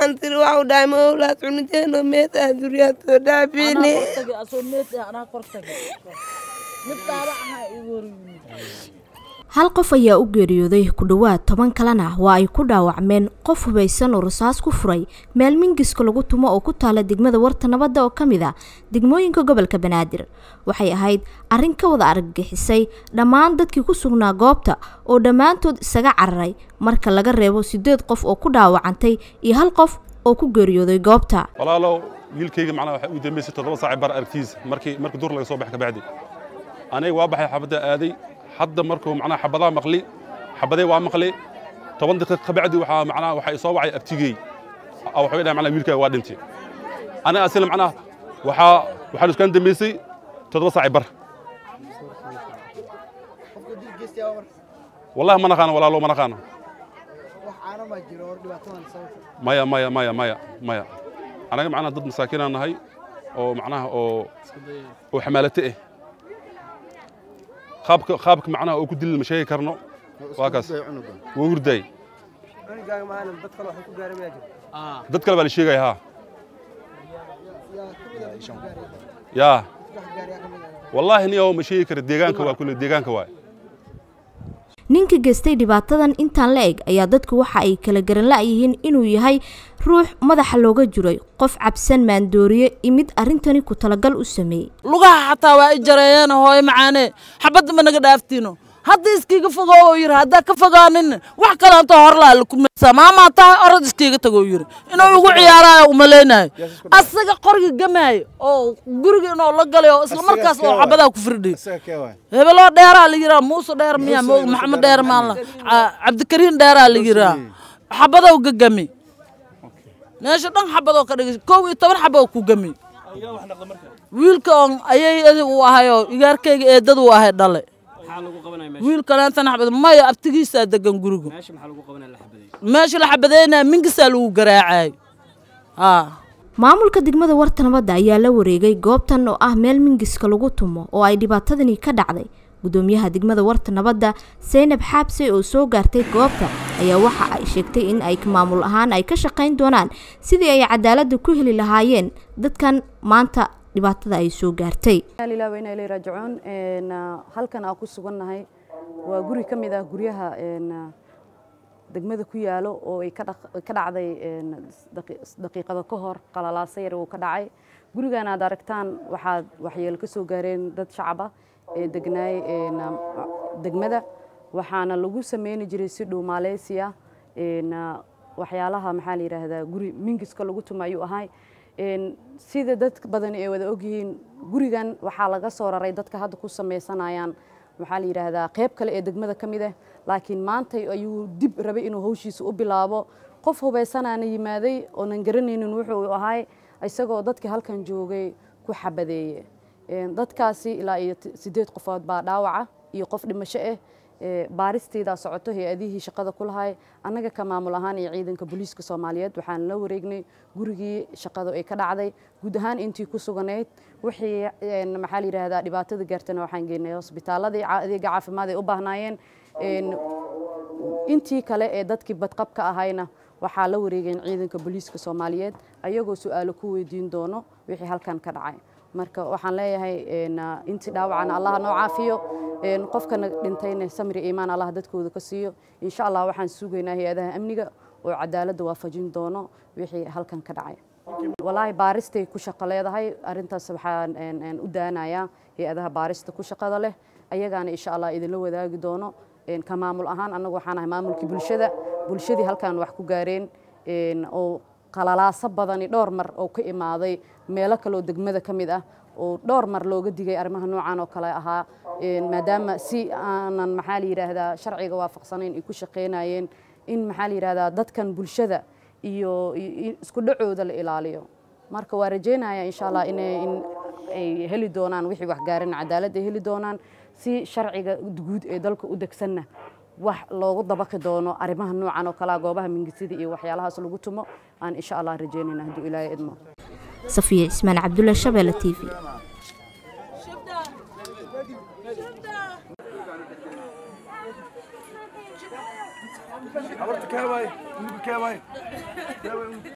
waxaan tiri waxu dhahay ma owlaad cuniteeno meetaa duryaatoo dhaafini hal qof ayaa u geeriyooday ku dhowaad toban kalena waa ay ku dhaawacmeen qof hubaysan oo rasaas ku furay meel mingiska lagu tumo oo ku taala degmada warta nabadda oo ka mid a degmooyinka gobolka banaadir waxay ahayd arrin ka wada argagixisay dhammaan dadkii ku sugnaa goobta oo dhammaantood isaga cararay marka laga reebo siddeed qof oo ku dhaawacantay iyo hal qof oo ku geeriyooday goobta walaalow wiilkayga macnaha waxay u dambaysay toddoba saaci bar aragtiisa markii markii dur laga soo baxay kabacdi aniga waa baxay xabadda aaday hadda markuu macnaha xabadaha maqli xabadee waa maqli toban daqiiq kabacdi waxaa macnaha waxay soo wacay abtigey waxay dhahay macnaha wiilkaaga waa dhintay aniga asila macnaha waxaa waxaan iskaan dambaysay toddoba saaci bar wallahi ma naqaano walaalo ma naqaano maya maya maya maya maya anaga macnaha dad masaakiinaan nahay oo macnaha oo oo xamaalate ah qaabka qaabka macnaha oo ku dilil ma sheegi karno waa kaas waa hurdaay dad kale baa la sheegaya haa yaa wallaahi niyow ma sheegi kara deegaanka waa kule deegaanka waay ninka geystay dhibaatadan intaan la eg ayaa dadku waxa ay kala garan la-yihiin inuu yahay ruux madaxa looga jiray qof cabsan maandooriye imid arrintani ku talagal u sameeyey lugaha xataa waa i jareeyeen hooyo macaanee xabadda ma naga dhaaftiino hadda iskiiga fogo oo yidhi haddaa ka fogaanin wax kaleanto horlaa lakumaysaa maamaa tahay orod iskiiga tago yidhi inuu igu ciyaaraayo umalaynayo asaga qorga gamaayo oo guriga inuu la galay oo isla markaas oo xabadaa ku firdhiy hebeloo dheeraa la yiraa muuse dheer miyaa moog maxamed dheer maanla cabdikariin dheeraa la yiraa xabadow gagami meesha dhan xabadoo ka dhigay kow iyo toban xaboo ku gami wiilka on ayay uu ahayoo igaarkayga eedad uu ahay dhale wiilkaleentana xabad maya abtigiisaa degan guriga meesha la xabadeynaya mingisaa lagu garaacay maamulka degmada warta nabadda ayaa la wareegay goobtan oo ah meel mingiska lagu tumo oo ay dhibaatadani ka dhacday gudoomiyaha degmada warta nabadda seynab xaabse oo soo gaartay goobta ayaa waxa ay sheegtay in ay maamul ahaan ay ka shaqayn doonaan sidii ay cadaaladda ku heli lahaayeen dadkan maanta dhibaatada ay soo gaartay raajicuun halkan aan ku sugannahay waa guri ka mid ah guryaha degmada ku yaalo oo ay ka dhacday daqiiqado ka hor qalalaasa yar uu ka dhacay gurigan aad aragtaan waxaad waxyeelo ka soo gaareen dad shacaba ee degnaay degmada waxaana lagu sameyni jiray si dhow maaleysiya waxyaalaha maxaa la yidhaahdaa guri mingiska lagu tuma ayuu ahay sida dad badan ay wada ogyihiin gurigan waxaa laga soo raray dadka hadda ku sameysanayaan maxaa la yidhaahdaa qayb kale ee degmada ka mid ah laakiin maanta ayuu dib rabay inuu hawshiisa u bilaabo qof hubaysanaana yimaaday oonan garanaynin wuxuu ahay isagoo dadkii halkan joogay ku xabadeeye dadkaasi ilaa iyo sideed qofood baa dhaawaca iyo qof dhimasho ah baaristeedaa socoto hay-adihii shaqada ku lahay annaga ka maamul ahaan iyo ciidanka booliiska soomaaliyeed waxaan la wareegnay gurigii shaqadu ay ka dhacday guud ahaan intii ku suganayd wixii maxaa la yidhaahdaa dhibaatada gaartana waxaan geynay hosbitaaladii adeega caafimaad ay u baahnaayeen intii kale ee dadkii badqabka ahayna waxaa la wareegeen ciidanka booliiska soomaaliyeed ayagoo su-aalo ku weydiin doono wixii halkan ka dhacay marka waxaan leeyahay intii dhaawacana allah noo caafiyo qofkana dhintayna samri iimaan allah dadkooda ka siiyo insha allah waxaan sugaynaa hay-adaha amniga oo cadaaladda waafajin doono wixii halkan ka dhacay walaahi baaristay ku shaqo leedahay arrintaas waxaan u daanayaa hay-adaha baarista ku shaqada leh ayagaana insha allah idinla wadaagi doono ka maamul ahaan annagu waxaan ahay maamulkii bulshada bulshadii halkan wax ku gaareen oo qalalaaso badani dhowr mar oo ka imaaday meelo kaleoo degmada ka mid ah oo dhowr mar looga digay arrimaha noocan oo kale ahaa maadaama si aanan maxaa la yidhaahdaa sharciga waafaqsanayn ay ku shaqaynayeen in maxaa la yidhahdaa dadkan bulshada iyo isku dhacooda la ilaaliyo marka waa rajeynaya insha allah in ay heli doonaan wixii waxgaaran cadaalad ay heli doonaan si sharciga guud ee dalka u degsanna wax loogu dabaqi doono arrimaha noocan oo kalea goobaha mingisida iyo waxyaalahaas lagu tumo aan insha allah rajeynayna hadduu ilaahay idmo safiya cismaan cabdulla shabeelle t v Ahorita qué va, qué va.